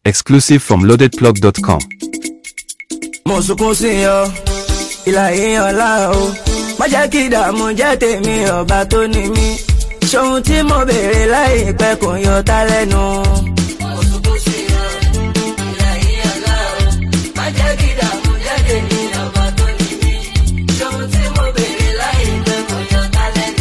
Exclusive from loadedplug.com. mo sunkún sí ọ ìlà èèyàn lá o má jẹ́ kí ìdààmú jẹ́ tèmi ọba tó ní mí ṣohun tí mo béèrè láìpẹ́ kò yọ tá lẹ́nu. mo sunkún sí ọ ìlà èèyàn lá o má jẹ́ kí ìdààmú jẹ́ tèmi ọba tó ní mí ṣohun tí mo béèrè láìpẹ́ kò yọ tá lẹ́nu.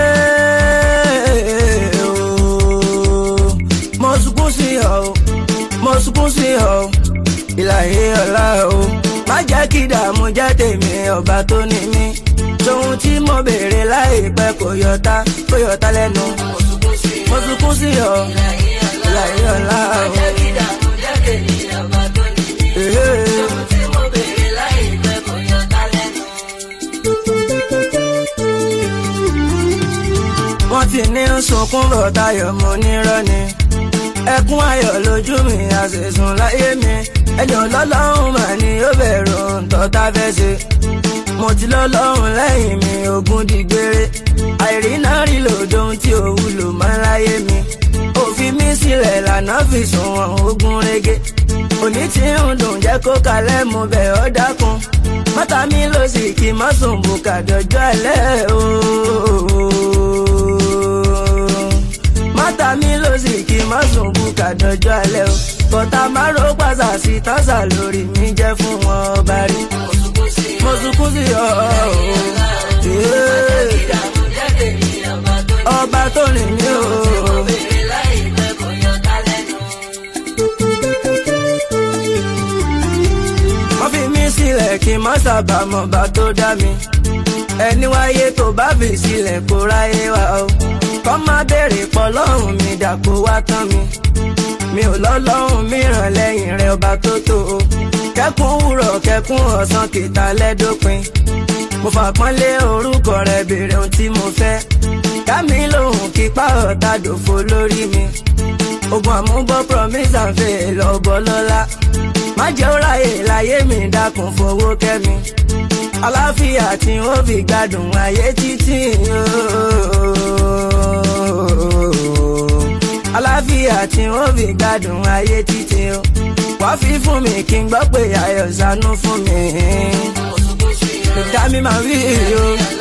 mo sunkún sí ọ mo sunkún sí ọ ìlàyé ọ̀la o má jẹ́ kí ìdààmú jẹ́ tèmi ọba tó ní mí tóhun tí mo béèrè láìpẹ́ kò yọta kò yọta lẹ́nu mo sunkún sí ọ ìlàyé ọ̀la o. má jẹ́ kí ìdààmú jẹ́ tèmi ọba tó ní mí tóhun tí mo béèrè láìpẹ́ kò yọta lẹ́nu. wọ́n ti ní sunkún rọ̀ tayọ̀ mo nírọ́ ni ẹkún ayọ̀ lójú mi àṣẹ̀sùn láyé mi ẹjọ́ lọ́lọ́run mà ní ó bẹ̀rù ntọ́ta fẹ́ ṣe mo ti lọ́lọ́run lẹ́yìn mi ogun dìgbére àìrí náà rí lòdòun tí ò wúlò mọ́ láyé mi òfin mi sílẹ̀ lànà fi sùn wọn ogun rege òní tí ń dùn jẹ́ kó kalẹ̀ mo bẹ̀ ọ́ dákun mọ́tà mi ló sì kí má sùn bùkà dọ̀jọ́ alẹ́ ooo mọ́tà mi ló sì kí má sùn bùkà dọ̀jọ́ alẹ́ o bọ́tà máa ro pàṣà sí tọ́sà lórí mi jẹ́ fún wọn ọba rí mo sunkún sí ọ ọba tó rìn mí o. wọ́n fi mí sílẹ̀ kí n má sábàámọ̀ bá tó dá mi ẹni wáyé tó bá fi sílẹ̀ kó ráyé wá o kọ́ má béèrè pọ̀ lọ́rùn mi dàpọ̀ wá tán mi mi ò lọ́lọ́run mìíràn lẹ́yìn rẹ̀ ọba tó tó o kẹ́kún wúrọ̀ kẹ́kún ọ̀sán kìtà lẹ́dọ́pin mo fàpọ́nlé orúkọ rẹ̀ béèrè ohun tí mo fẹ́ kámi lòun kípa ọ̀tá dòfo lórí mi ogun àmúbọ̀ promise and fail lọ́bọ̀ lọ́la má jẹ́ ó ráyè láyé mi dákun fowó kẹ́mi aláfíà tí ó fi gbádùn ayé títí ooo aláfíà tí wọ́n fi gbádùn ayé títí o wá fi fún mi kí n gbọ́ pé ayọ̀ ṣàánú fún mi. ìdá mi máa rí o.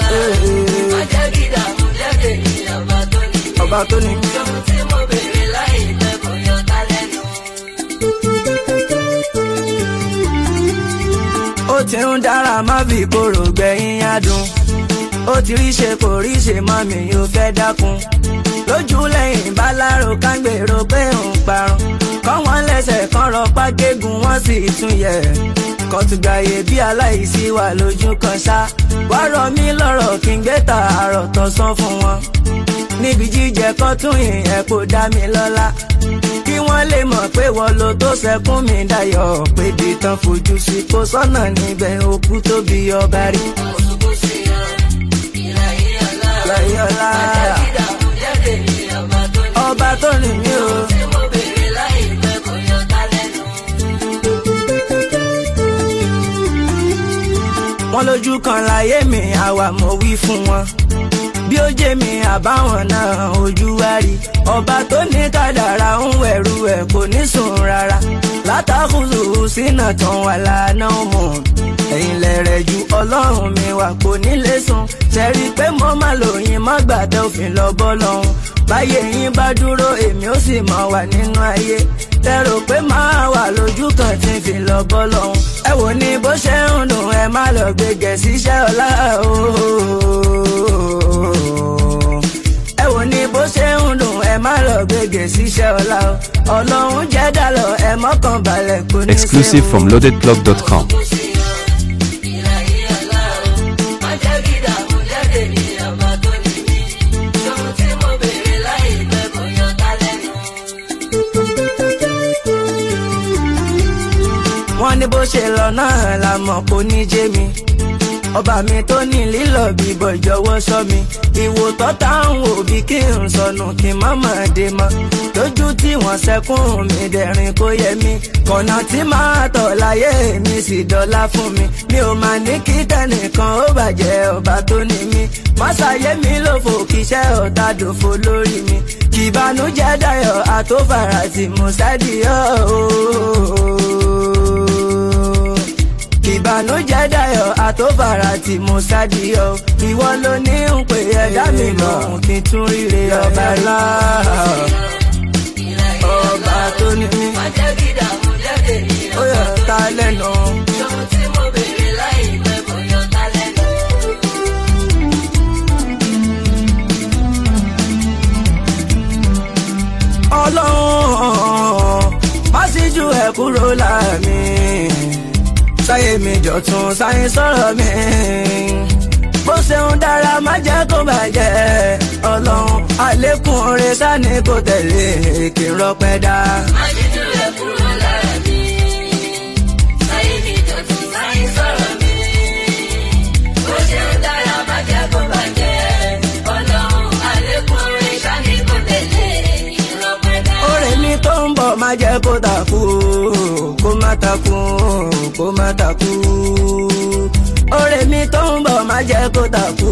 ọba tó ní. ó ti ń dára má fi kóró gbẹ̀yìn adùn ó ti rí ṣe kò rí ṣe mọ́ mi ò fẹ́ dákun lójú lẹ́yìn bálárò kángbèrò pé òun parun kọ́ wọn lẹ́sẹ̀ kan rọpá gégùn wọ́n sì tún yẹ̀ kọ́tùgbàyè bí aláìsí wà lójú kan ṣá wá rọ mí lọ́rọ̀ kí n gbé tààrọ̀ tọ̀sán fún wọn níbi jíjẹ kan tún yìn ẹ̀ kó dá mi lọ́lá kí wọ́n lè mọ̀ pé wọ́n lo tó sẹ́kún mi dayọ̀ pé bí tán fojú sí kó sọ́nà níbẹ̀ òkú tóbi ọba rí. láyé ọlá ọba tó ní mí o. wọ́n lójú kan láyé mi àwa mo wí fún wọn bí ó jẹ́ mi àbáwọn náà ojú wa rí ọba tó ní kádàrá ń wẹ̀rù ẹ̀ kò ní sùn rárá látàkùsù sínà tán wà lánàá mọ̀ ẹ̀yìn lẹ̀rẹ̀ ju ọlọ́run mi wà kò ní lè sùn ṣẹ́rí pé mo má lòyìn má gbàdé òfin lọ́bọ́ lọ́hùn báyé yín bá dúró èmi ó sì máa wà nínú ayé tẹrò pé máa wà lójú kan tí ń fi lọ bọ́ lọ́hùn ẹ wò ní bó ṣe ń dùn ẹ má lọ gbé gẹ̀ẹ́sì iṣẹ́ ọ̀la ẹ wò ní bó ṣe ń dùn ẹ má lọ gbé gẹ̀ẹ́sì iṣẹ́ ọ̀la ọlọ́run jẹ́ dàlọ́ ẹ mọ́kàn balẹ̀ kò ní í ṣe Exclusive from loadedplug.com. wọ́n ní bó ṣe lọ náà la mọ̀ kó ní jẹ́ mi ọba mi tó ní lílọ bíbọ̀ jọ̀wọ́ sọ mi ìwò tọ́ta ń wò bí kí n sọnù kí n má má dé mọ́ lójú tí wọ́n sẹ́kún mi dẹ̀rín kó yẹ mi kọ̀nà tí máa tọ̀ láyé mi sì dọ́là fún mi mi ò máa ní kí tẹnìkan ó bàjẹ́ ọba tó ní mi mọ́sáyé mi ló fò kíṣẹ́ ọ̀tá dòfo lórí mi kìbànújẹ́ dayọ̀ àtòfàrà tí mo ṣáàdìyọ́ ooo tó fara tí mo ṣáàdìyọ ìwọ ló ní ń pè ẹ̀dá mi lọ́hùn kí n tún ríre ọba ńlá ọba tó ní mí Má jẹ́ kí ìdààmú jáde ní ó yọ ta lẹ́nu. ohun tí mo béèrè láì pẹ́ kò yọ ta lẹ́nu. ọlọ́run má sì ju ẹ̀ kúrò láàmì sáyé mi jọ̀tún sáyé sọ̀rọ̀ mi bó ṣeun dára má jẹ́ kó bàjẹ́ ọlọ́run àlékún oore sani kò tẹ̀lé kí n rọpẹ́ dá. Májídù rẹ̀ kúrò lára mi. Sáyé mi dọ̀tún sáyé sọ̀rọ̀ mi. Bó ṣe ń dára má jẹ́ kó bàjẹ́. Ọlọ́run àlékún orin ṣáni kò tẹ̀lé ìrọ̀pẹ́ dá. oore mi tó ń bọ̀ má jẹ́ kó takú kó má takú kó má takú oore mi tó ń bọ̀ má jẹ́ kó takú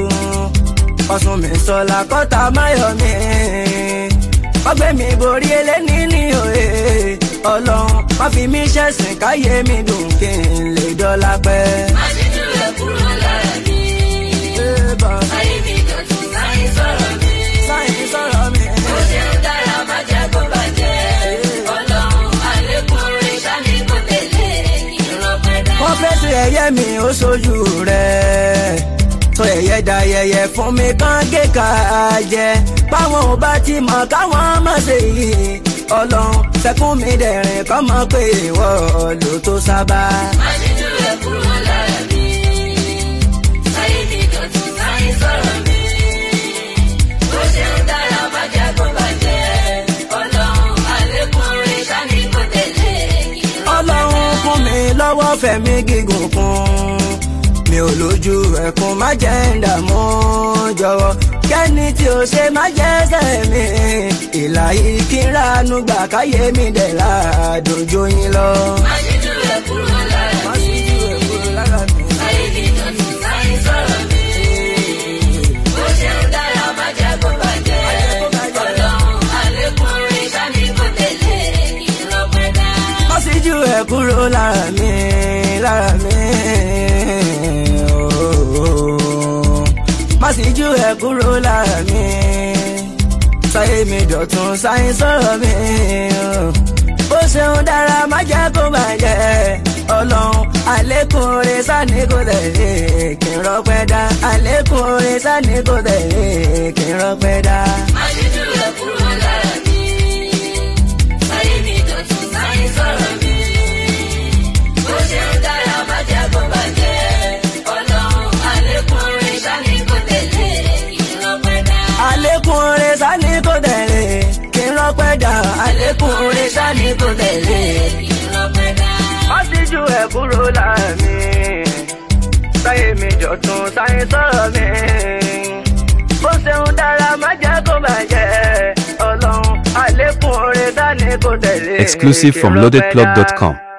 ọ̀sùn mi sọ̀la kọ́ta máyọ̀ mi ọgbẹ́ mi borí eléni ní òye ọlọ́run má fi mí ṣẹ̀sìn káyé mi dùn kí n lè dọ́là pẹ́. Májídù rẹ̀ kúrò lára mi. Sáyé mi dọ̀tún sáyé sọ̀rọ̀ mi. sáyẹn sọ̀rọ̀ mi. Bó ṣe ń dára má jẹ́ kó bàjẹ́. Ọlọ́run àlékún orin ṣáni kò tẹ̀lé ìrọ̀pẹ́ dá. wọ́n fẹ́ sí ẹyẹ mi ó ṣojú rẹ̀ sọ ẹyẹ da yẹyẹ fún mi kán gé ká jẹ báwọn ò bá ti mọ̀ káwọn má ṣe yìí ọlọ́run sẹ́kún mi dẹ̀rìn kọ́ mọ̀ pé ìwọ ló tó sábà. Májídù rẹ̀ kúrò lára mi. Sáyé mi dọ̀tún sáyé sọ̀rọ̀ mi. Bó ṣe ń dára má jẹ́ kó bàjẹ́. Ọlọ́run àlékún orin ṣáni kò tẹ̀lé ọlọ́run fún mi lọ́wọ́ fẹ̀mí gígùn kún mi ò lójú ẹ̀kún má jẹ́ ń dààmú jọ̀wọ́ kẹ́ni tí o ṣe má jẹ́ ẹsẹ̀ mi ìlà yìí kí n ránú gbà káyé mi dẹ̀ láàdójú yín lọ. Májídù rẹ̀ kúrò lára Má mi. sì ju èkó lára mi. Sáyé mi dọ̀tún sáyé sọ̀rọ̀ mi. Bó ṣe ń dára má jẹ́ kó bàjẹ́. Ọlọ́run àlékún orin ṣáni kò tẹ̀lé ìrọ̀pẹ́ dá. Má sì ju ẹ̀ kúrò lára mi lára mi. ooo. Má sì ju ẹ̀ kúrò lára mi. Sáyé mi dọ̀tún sáyé sọ̀rọ̀ mi. ooo. Bó ṣeun dára má jẹ́ kó bàjẹ́. Ọlọ́run àlékún oore sani kò tẹ̀lé kí n rọpẹ́ dá. Àlékún oore sani kò tẹ̀lé kí n rọpẹ́ dá. Májídù rẹ̀ kúrò lára mi. Sáyé mi dọ̀tún sáyé sọ̀rọ̀ mi. Bó ṣe ń dára má jẹ́ kó bàjẹ́. Ọlọ́run àlékún orin ṣáni kò tẹ̀lé ìrọ̀pẹ́ dá. àlékún oore sani kò tẹ̀lé kí n rọpẹ́ dá. àlékún oore sani kò tẹ̀lé. ìrọ̀pẹ́ dá. má sì ju ẹ̀ kúrò lára mi. sáyé mi jọ̀tún sáyé sọ̀rọ̀ mi. bó ṣeun dára má jẹ́ kó bàjẹ́. ọlọ́run àlékún oore sani kò tẹ̀lé. Exclusive kí n from rọpẹ́ dá. loadedplug.com.